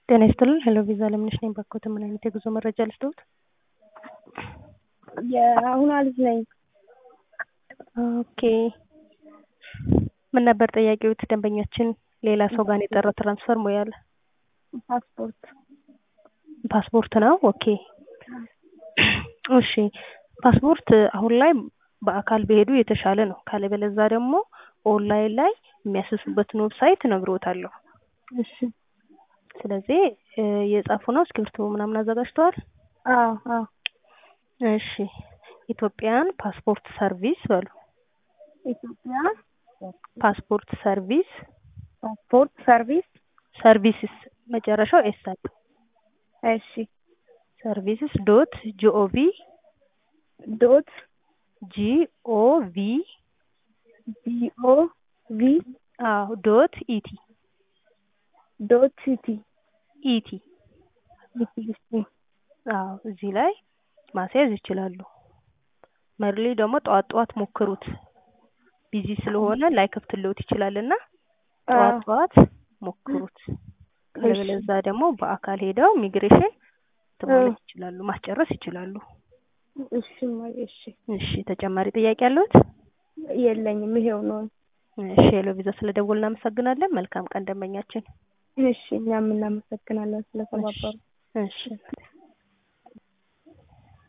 ጤና ይስጥልን ሄሎ ቪዛ ለምነሽ ነኝ ባክዎት ምን አይነት የጉዞ መረጃ ልስጥዎት? የአሁኗ ልጅ ነኝ። ኦኬ ምን ነበር ጥያቄዎት? ደንበኛችን ሌላ ሰው ጋር ነው የጠራው ትራንስፈር ሙያ አለ ፓስፖርት ፓስፖርት ነው። ኦኬ እሺ ፓስፖርት አሁን ላይ በአካል ቢሄዱ የተሻለ ነው። ካለበለዛ ደግሞ ኦንላይን ላይ የሚያስሱበትን ዌብሳይት እነግርዎታለሁ። እሺ ስለዚህ የጻፉ ነው እስክሪብቶ ምናምን አዘጋጅተዋል? አዎ አዎ እሺ ኢትዮጵያን ፓስፖርት ሰርቪስ በሉ። ኢትዮጵያ ፓስፖርት ሰርቪስ ፓስፖርት ሰርቪስ ሰርቪስስ መጨረሻው ኤስ አለ። እሺ ሰርቪስስ ዶት ጂኦቪ ዶት ጂኦቪ ጂኦ ቪ አዎ ዶት ኢቲ ዶት ሲቲ ኢቲ አዎ እዚህ ላይ ማስያዝ ይችላሉ። መርሊ ደግሞ ጠዋት ጠዋት ሞክሩት። ቢዚ ስለሆነ ላይከፍትልዎት ይችላልና ጠዋት ጠዋት ሞክሩት። ካለበለዛ ደግሞ በአካል ሄደው ኢሚግሬሽን ማለት ይችላሉ ማስጨረስ ይችላሉ። እሺ እማዬ እሺ እሺ ተጨማሪ ጥያቄ አለዎት? የለኝም ይሄው ነው። እሺ ሄሎ ቪዛ ስለደወሉ እናመሰግናለን። መልካም ቀን ደንበኛችን። እሺ እኛም እናመሰግናለን ስለተባበሩ። እሺ